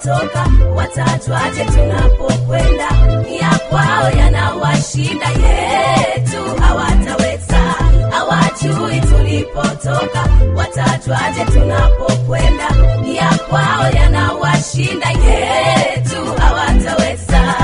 tulipotoka, watajwaje tunapokwenda? Ya kwao yanawashinda, yetu hawataweza. Hawajui tulipotoka, watajwaje tunapokwenda? Ya kwao yanawashinda, yetu hawataweza.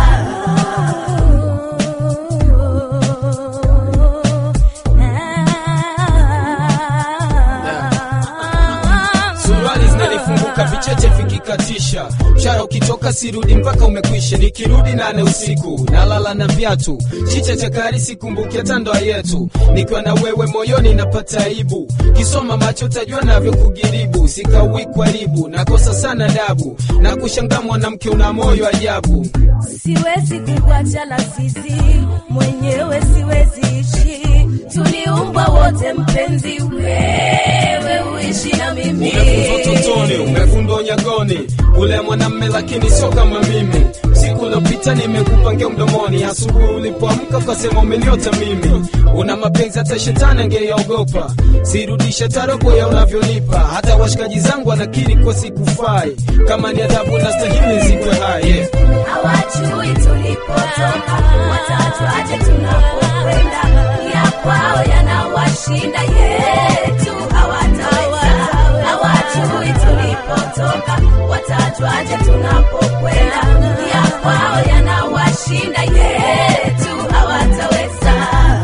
suruali zinanifunguka vicheche vikikatisha mshara ukitoka sirudi mpaka umekwisha nikirudi nane usiku nalala na viatu chicha cha kari sikumbuki hata ndoa yetu nikiwa na wewe moyoni napata aibu kisoma macho tajua navyo kugiribu sikawi kwaribu nakosa sana dabu na kushangaa mwanamke una moyo ajabu siwezi kukuacha lazizi mwenyewe siwezi ishi tuliumbwa wote mpenzi wewe uishi na mimi umefundwa totoni umefundwa unyagoni ule mwanamme lakini sio kama mimi siku uliopita nimekupangia mdomoni asubuhi ulipoamka ukasema umeniota mimi una mapenzi hata shetani angeyaogopa sirudishe tarobo ya unavyonipa hata washikaji zangu wanakiri kwa sikufai kama ni adhabu na stahili zikwe hai yeah. hawajui tulipotoka watajwaje tunapokwenda ya kwao yanawashinda yetu hawataweza hawajui tulipotoka watajwaje tunapokwenda ya kwao yanawashinda yetu hawataweza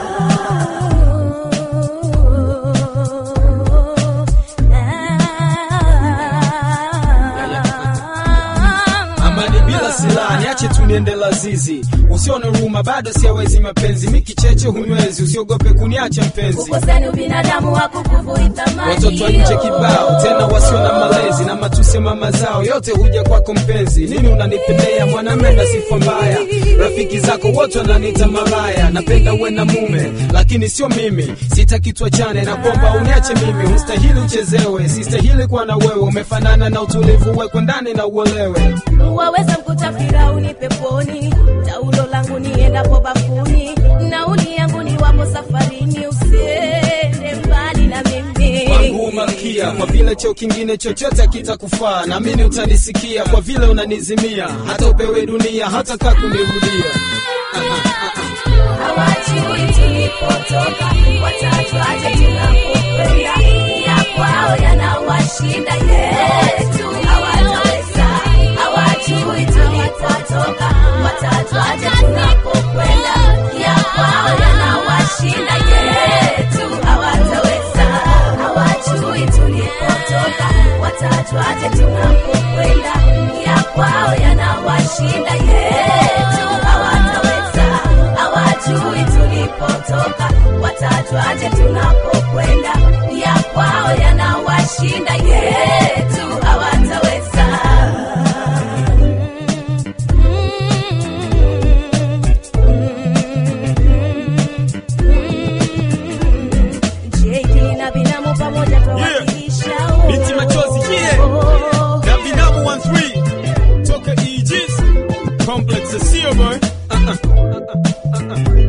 amani bila silaha niache tu niende lazizi usione huruma bado siawezi mapenzi mikicheche hunywezi usiogope kuniacha mpenzi ukosani ubinadamu wakukuvui thamani watoto wa nje kibao tena wasio na malezi na matusi mama zao yote huja kwako mpenzi nini unanipendea mwanamme na sifa mbaya rafiki zako wote wananiita malaya napenda uwe na mume lakini sio mimi sitaki tuachane na kwamba uniache mimi ustahili uchezewe sistahili kuwa na wewe umefanana na utulivu wekwe ndani na uolewe waweza mkuta Firauni peponi, taulo langu niendapo bafuni, nauli yangu ni wapo safarini, usiende mbali na mimi. wangu malkia kwa vile cheo kingine chochote akitakufaa naamini utanisikia kwa vile unanizimia hata upewe dunia hata kaa kunirudia hawajui tulipotoka, watajwaje tunapokwenda, ya kwao yanawashinda yetu hawataweza. Hawajui tulipotoka, watajwaje tunapokwenda, ya kwao yanawashinda yetu hawataweza. Hawajui tulipotoka, watajwaje tunapokwenda, ya kwao yanawashinda yetu hawataweza hawajui tulipotoka, watajwaje tunapokwenda, ya kwao yanawashinda yetu hawataweza. JD na binamu pamoja twawakilisha Binti machozi, yeah. Oh. na binamu 13 toka Aegis complex sio boy uh -uh. Uh -uh. Uh -uh.